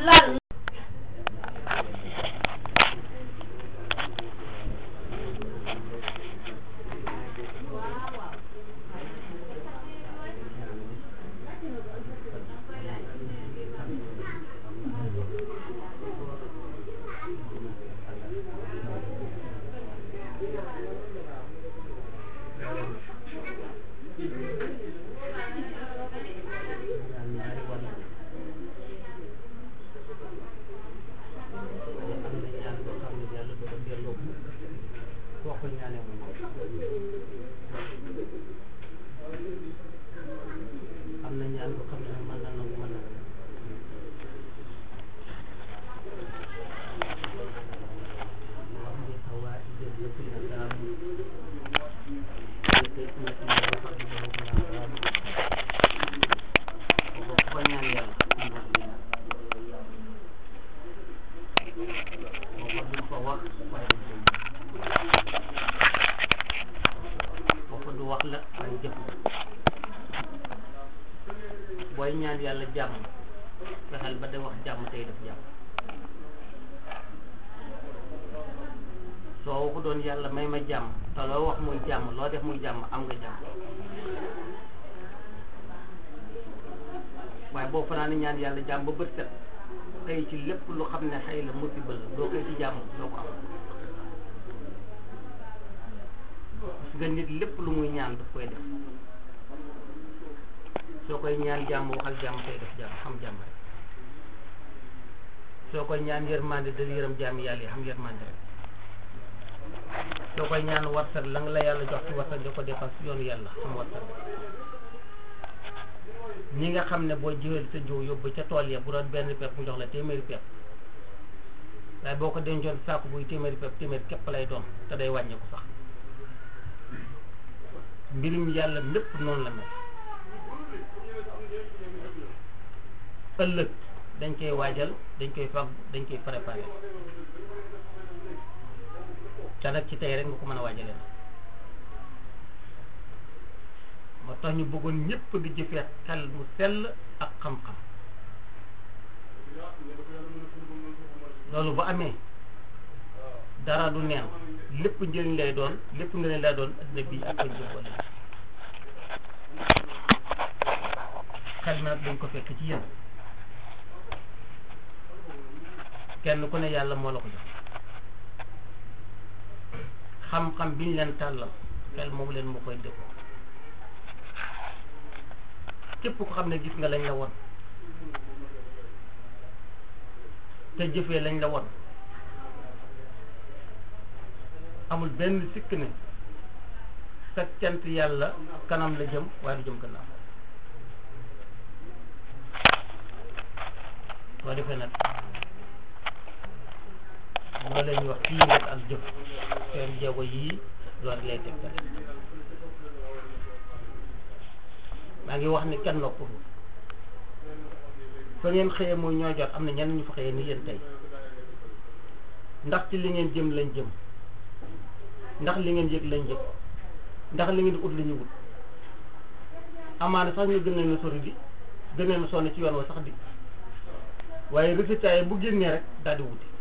lal am na ñaan boo xam ne mën na nangu mën na wax ni xawaa ijël yëpp na daamu te na ci ñoo xam ne dafa naa daamu boo ko ñaan yàlla am na ci ñaan boo ko duñ ko wax waaye duñ ko boo ko du wax la waaye jëf la booy ñaan yàlla jàmm fexeel ba de wax jàmm tey def jàmm soo waxu doon yàlla may ma jàmm te loo wax muy jàmm loo def muy jàmm am nga jàmm waaye boo fanaane ñaan yàlla jàmm ba bët set xëy ci lépp lu xam ne xëy la musiba la doo xëy ci jàmm doo ko am gis nga nit lépp lu muy ñaan daf koy def soo koy ñaan jàmm waxal jàmm tey def jàmm xam jàmm rek soo koy ñaan yërmande dal yërëm jàmm yàlla yi xam yërmande rek soo koy ñaan warsat la nga la yàlla jox ci warsat di ko defal si yoonu yàlla xam warsat ñi nga xam ne boo jiwee sa jiw yóbbu ca tool ya bu doon benn pepp mu jox la téeméeri pepp waaye boo ko dencoon saaku buy téeméeri pepp téeméeri képp lay doon te day wàññeeku sax mbirum yàlla lépp noonu la mel ëllëg dañ koy waajal dañ koy fag dañ koy préparé te nag ci tey rek nga ko mën a waajale na moo tax ñu bëggoon ñëpp di jëfee xel mu sell ak xam-xam loolu bu amee dara du neen lépp njëriñ lay doon lépp ngëneel lay doon adduna bi ak koñ jëfoon xel mi nag dañ ko fekk ci yéen kenn ku ne yàlla moo la ko jox xam-xam biñ leen tàllal xel moom leen moo koy dëkk képp ko xam ne gis nga lañ la won te jëfee lañ la won amul benn sikk ne sa cant yàlla kanam la jëm waaye du jëm gannaaw soo defee nag loolu la ñuy wax ci yëngat ak jëf seen jéego yii loolu lay tegtal maa ngi wax ni kenn noppalu fa ngeen xëyee mooy ñoo jot am na ñenn ñu fa xëyee ni yéen tey ndax ci li ngeen jëm lañ jëm ndax li ngeen yëg lañ yëg ndax li ngeen di ut la ñu wut amaana sax ñu gën leen a sori di gën leen a sonn ci yoon wa sax di waaye résultat yi bu génnee rek daal di wuti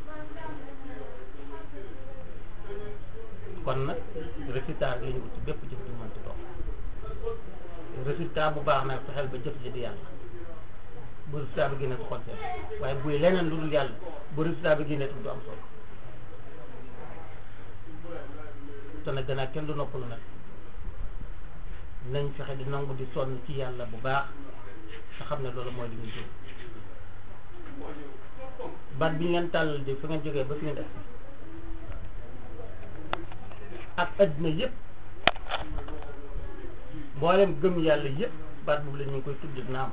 kon nag résultat la ñu wuti bépp jëf ju mënti doon résultat bu baax nag fexeel ba jëf ji di yàlla bu résultat bi génnee su xol seet waaye buy leneen lu dul yàlla bu résultat bi génnee tam du am solo te nag gannaaw kenn du noppalu nag nañ fexe di nangu di sonn ci yàlla bu baax te xam ne loolu mooy li ñu jëm baat bi ñu leen tàllal di fi ngeen jógee ba fi ngeen agsi ak adduna yëpp mboolem gëm yàlla yëpp baat boobu la ñu ngi koy tudd naam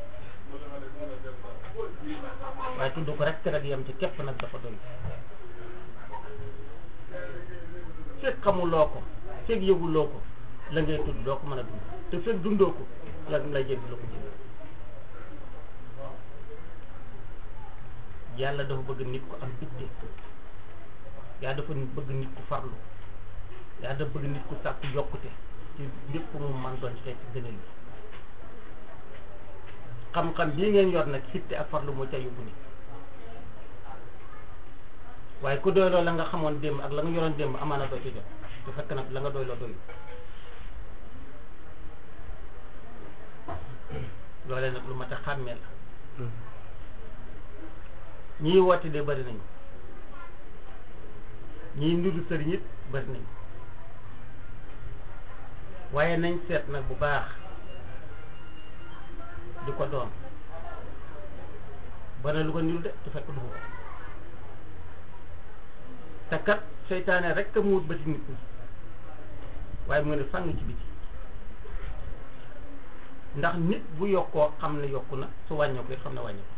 waaye tudd ko rek rek yem ci képp nag dafa doy fekk xamuloo ko fekk yëguloo ko la ngay tudd doo ko mën a dund te fekk dundoo ko la lay jëg la ko jëg yàlla dafa bëgg nit ku am itte yàlla dafa bëgg nit ku farlu yàlla dafa bëgg nit ku sàkku yokkute ci lépp mu man doon ci fekk gënal bi xam-xam bii ngeen yor nag xitte ak farlu moo ca yóbbu nit waaye ku doy loo la nga xamoon démb ak la nga yoroon démb amaana doo ci jot te fekk nag la nga doy loo doyul loolee nag lu mat a xàmmee la ñii woote de bari nañu ñii ndudu sëriñ it bari nañu waaye nañ seet nag bu baax di ko doon bana lu ko niru de te fekk du ko te kat seytaane rek a muut ba ci nit ñi waaye mu ne fàng ci biti ndax nit bu yokkoo xam ne yokku na su wàññeeku it xam ne wàññeeku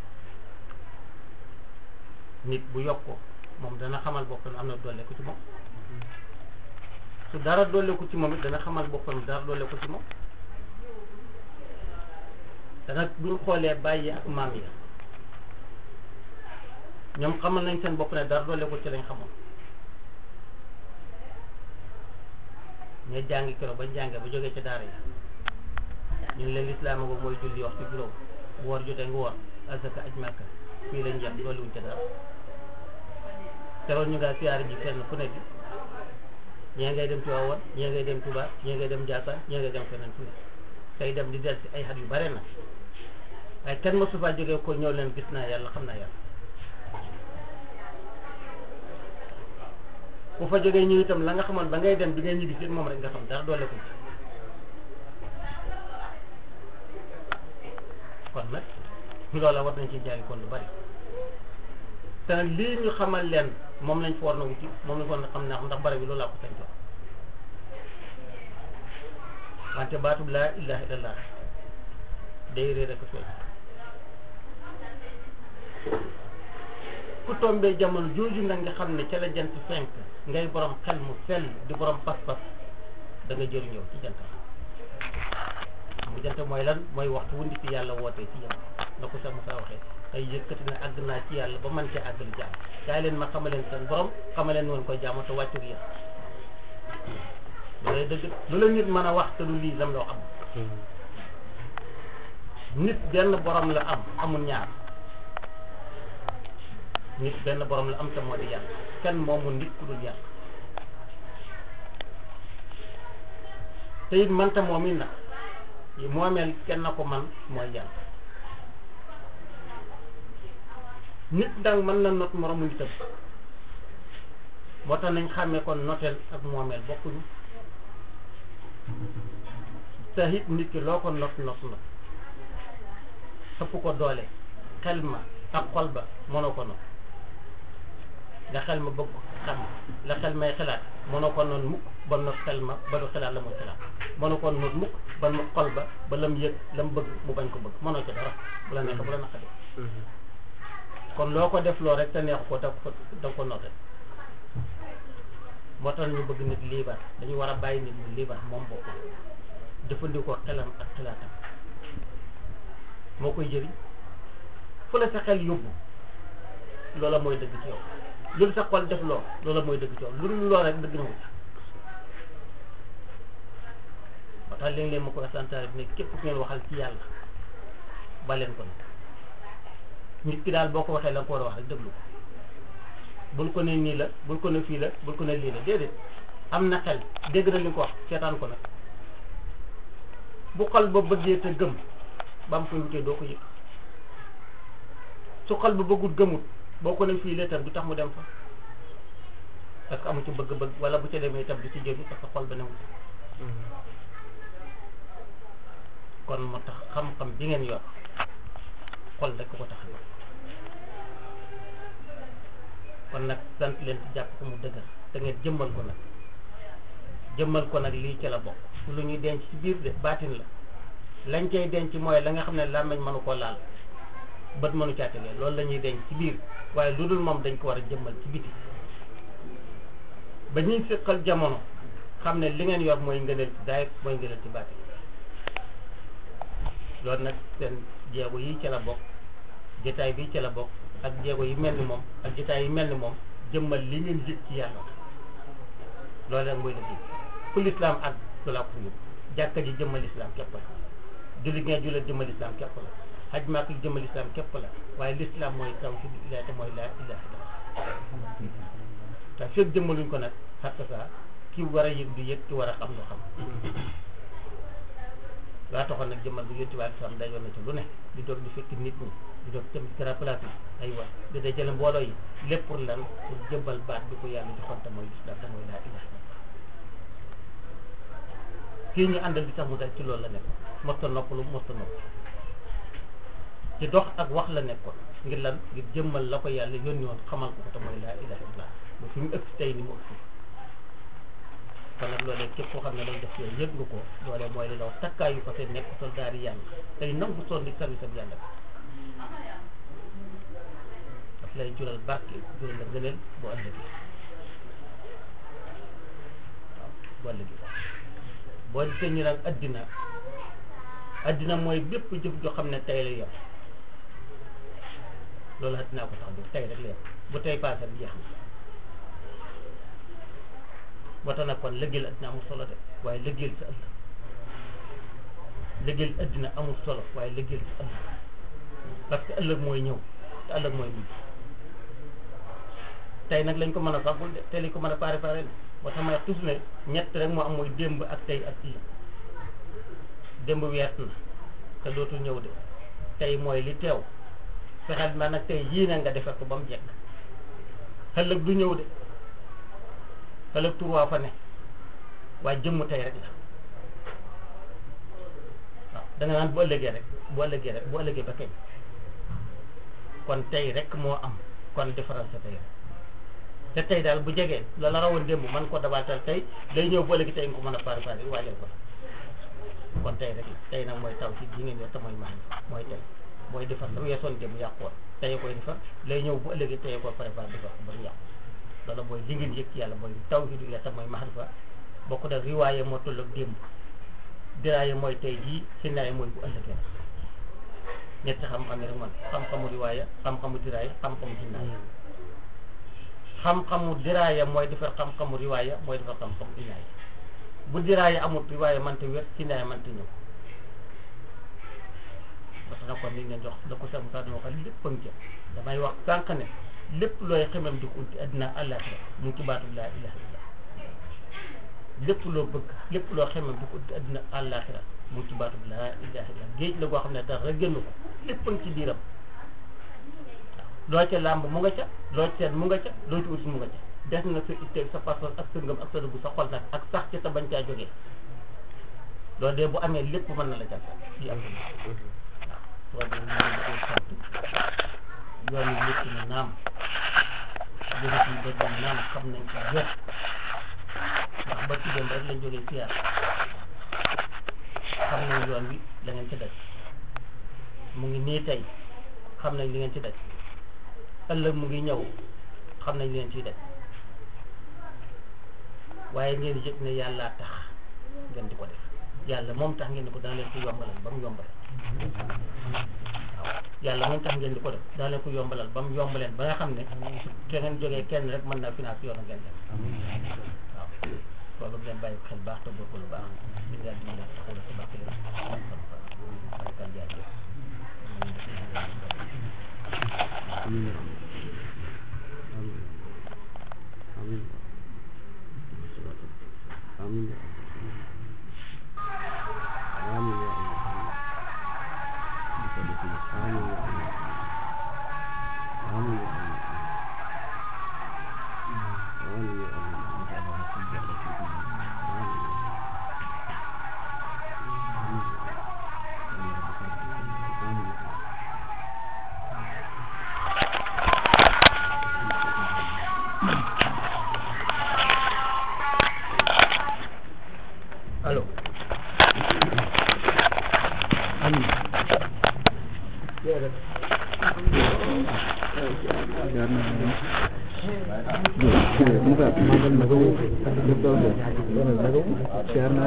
nit bu yokkoo moom dana xamal boppam am na doole ko ci moom su dara doole ko ci moom it dana xamal boppam dara doole ko ci moom te nag buñ xoolee bàyyi ak maam yi ñoom xamal nañ seen bopp ne dara doole ko ci lañ xamoon ña jàngi keroog ba jàngee ba jógee ci daara yi ñu ngi leen lislaam ko mooy julli waxtu juróom woor jotee nga woor asaka aj màkka fii lañ jeex dolliwuñ ca dara teroon ñu ngaa siyaare ji fenn fu nekk ñee ngay dem Tiwaawan ñee ngay dem Tuubaa ñee ngay dem Njaasaan ñee ngay dem feneen fu ne tey dem di del si ay xat yu bare nag waaye kenn mosu faa jógee ko ñëw leen gis naa yàlla xam naa yàlla ku fa jógee ñu itam la nga xamoon ba ngay dem bi ngay ñibbi si moom rek nga xam dara doole ko kon nag loola war nañ ci jàngi kon lu bari te nag lii ñu xamal leen moom lañ fa war na wuti moom lañ fa war na xam ne ndax bari bi loolu laa ko sañ jox wante baatub laa ilaha illallah day réer rek feeñ ku tombee jamono jooju nag nga xam ne ca la jant fenk ngay borom xel mu sell di borom pas-pas da nga jëriñoo ci jant mu jant mooy lan mooy waxtu wu ndikk yàlla wootee ci yow na ko sax Musaa waxee ay yëkkati na àgg naa ci yàlla ba man cee àggali jaam kaay leen ma xamaleen seen borom xamaleen woon koy jaamu te wàccu yéen loolu dëgg lu la nit mën a wax te du lii lam loo am nit benn borom la am amul ñaar nit benn borom la am te moo di yàlla kenn moomu nit ku dul yàlla te it manta moom it nag moomeel kenn na ko man mooy yàlla nit dang mën na not moromu nitam moo tax nañ xàmmee kon noteel ak moomeel bokkuñu te it nit ki loo ko not not not ëpp ko doole xel ma ak xol ba mënoo ko not la xel ma bëgg xam la xel may xalaat mënoo ko noon mukk ba not xel ma ba du xalaat la muy xalaat mënoo ko noon mukk ba mu xol ba ba lam yëg lam bëgg mu bañ ko bëgg mënoo ci dara bu la neexee bu la naqadee kon loo ko def loo rek te neexu ko da ko da ko noté moo tax ñu bëgg nit liibar dañu war a bàyyi nit mu liibar moom bopp jëfandikoo xelam ak xalaatam moo koy jëriñ fu la sa xel yóbbu loola mooy dëgg ci yow lu sa xol def loo loola mooy dëgg ci yow lu dul loo rek dëgg na ko ci moo tax léeg-léeg ma koy santaare bi ne képp ku ngeen waxal ci yàlla ba leen ko nag nit ki daal boo ko waxee la nga ko war a wax rek déglu ko bul ko ne nii la bul ko ne fii la bul ko ne lii la déedéet am na xel dégg na li nga ko wax seetaan ko nag bu xol ba bëggee te gëm ba am koy wutee doo ko yëg su xol ba bëggul gëmut boo ko ne fii la itam du tax mu dem fa parce que amu ci bëgg-bëgg wala bu ca demee itam du ci jëriñ parce que xol ba newut kon moo tax xam-xam bi ngeen yor xol rek ko tax a yor kon nag sant leen ci jàpp ko mu dëgër te ngeen jëmmal ko nag jëmmal ko nag lii ci la bokk lu ñuy denc ci biir de baatin la lañ cay denc mooy la nga xam ne làmmiñ mënu koo laal bët mënu caatalee loolu la ñuy denc ci biir waaye lu dul moom dañ ko war a jëmmal ci biti ba ñuy siqal jamono xam ne li ngeen yor mooy ngëneel ci daay mooy ngëneel ci baatin loolu nag seen jéego yi ci la bokk jotaay bi ci la bokk ak jéego yi mel ni moom ak jotaay yi mel ni moom jëmmal li ngeen yëg ci yàlla loolu rek mooy liggéey fu lislaam ak lu laa ko yóbbu jàkka ji jëmmal lislaam képp la julli ngeen jullit jëmmal lislaam képp la xaj maa ko jëmal islam képp la waaye l'islam mooy tawhid ilahi te mooy laa ilaha illallah te fekk jëmmaluñ ko nag xatta saa ki war a yëg di yëg ki war a xam lu xam waa taxoon nag jëmmal bi yonti waaye sam dajoon na ci lu ne di doog di fekk nit ñi di doog tam ci grand place yi ay wax di dajale mbooloo yi lépp pour lan pour jëmbal baat bi ko yàlla joxoon te mooy islam te mooy laa ilaha illallah kii ñu àndal di tax mu dal ci loolu la nekk mosta noppalu mosta nopp ci dox ak wax la nekkoon ngir lan ngir jëmmal la ko yàlla yónni woon xamal ko ko te mooy laa ilaha illallah ba fi mu ëpp tey ni mu ëpp kon nag loolee képp koo xam ne loolu def yooyu yëg nga ko loolee mooy li la wax takkaayu ko te nekk soldaar yi yàlla tey nangu sonn di service ak yàlla daf lay jural barke jural la ngëneel bu ëllëgee waaw bu ëllëgee boo gisee ñu naan addina addina mooy bépp jëf joo xam ne tey la yem loolu addinaa ko tax bi tey rek la yem bu tey paase jeex na boo tax nag kon liggéeyal addina amul solo de waaye liggéeyal sa ëllëg liggéeyal addina amul solo waaye liggéeyal sa ëllëg parce que ëllëg mooy ñëw te ëllëg mooy mujj tey nag lañ ko mën a fàggul de tey lañ ko mën a pare pare moo tax may wax toujours ne ñett rek moo am mooy démb ak tey ak ëllëg démb wees na te dootul ñëw de tey mooy li teew fexeel ma nag tey yii na nga defar ko ba mu jekk ëllëg du ñëw de ëllëg tur fa ne waaye jëmm tey rek la waaw da nga naan bu ëllëgee rek bu ëllëgee rek bu ëllëgee ba kañ kon tey rek moo am kon defaral sa tey rek te tey daal bu jegee la la rawoon démb man ko dabaatal tey day ñëw bu ëllëgee tey nga ko mën a pare pare waajal ko kon tey rek la tey nag mooy taw ci ji ngeen yor te mooy max mooy tey mooy defar la weesoon démb yàqoon tey koy defar lay ñëw bu ëllëgee tey ko préparé defar ko ba mu yàqu loolu mooy li ngeen yëg ci yàlla mooy tawhidu la te mooy maxrifa bokk na riwaaye moo toll ak démb diraaye mooy tey jii sinaaye mooy bu ëllëgee nag ñetti xam-xam yi rek man xam-xamu riwaaye xam-xamu diraaye xam-xamu sinaaye xam-xamu diraaye mooy defar xam-xamu riwaaye mooy defar xam-xamu sinaaye bu diraaye amul riwaaye mënta wér sinaaye mënta ñëw parce que nag kon ni leen jox da ko sax mu sax dama wax lépp a ngi damay wax sànq ne lépp looy xemam di ko uti addina àllaaxira mu ngi ci baatu laa ilaha illallah lépp loo bëgg lépp loo xemam di ko uti addina àllaaxira mu ngi ci baatu laa ilaha illallah géej la goo xam ne dara génn ko lépp a ngi ci biiram waaw loo ca làmb mu nga ca loo ca mu nga ca loo ci uti mu nga ca des na sa itte sa passeport ak sa ngëm ak sa dugg sa xol nag ak sax ci sa bañ caa jógee loolu de bu amee lépp mën na la jàll fii am waaw soo demee ñu ngi sant yoon yi lépp na naam jërëjëf yi bëgg na naam xam nañ ko wér ndax ba ci dem rek lañ jógee siyaar xam nañ yoon wi la ngeen ci daj mu ngi nii tey xam nañ li ngeen ci daj ëllëg mu ngi ñëw xam nañ li ngeen ciy daj waaye ngeen yëg ne yàllaa tax ngeen di ko def yàlla moom tax ngeen di ko dana leen ko yombalal ba mu yombalal waaw yàlla moom tax ngeen di ko def dana leen ko yombalal ba mu yombaleen ba nga xam ne su te ngeen jógee kenn rek mën naa finance yoon ngeen def waaw loolu ngeen bàyyi ko xel baax te góorgóorlu baax ñu ngi leen di leen taxawal ci bàq leen barkal jaajëf Amin. Amin. Amin. Amin. Amin ya Allah. Bisa ditulis. Amin ya Allah. Amin ya Allah. Amin ya Allah. Amin. Amin. allo Amin. Muka magal na gawo duk da wannan na gawo shiyar na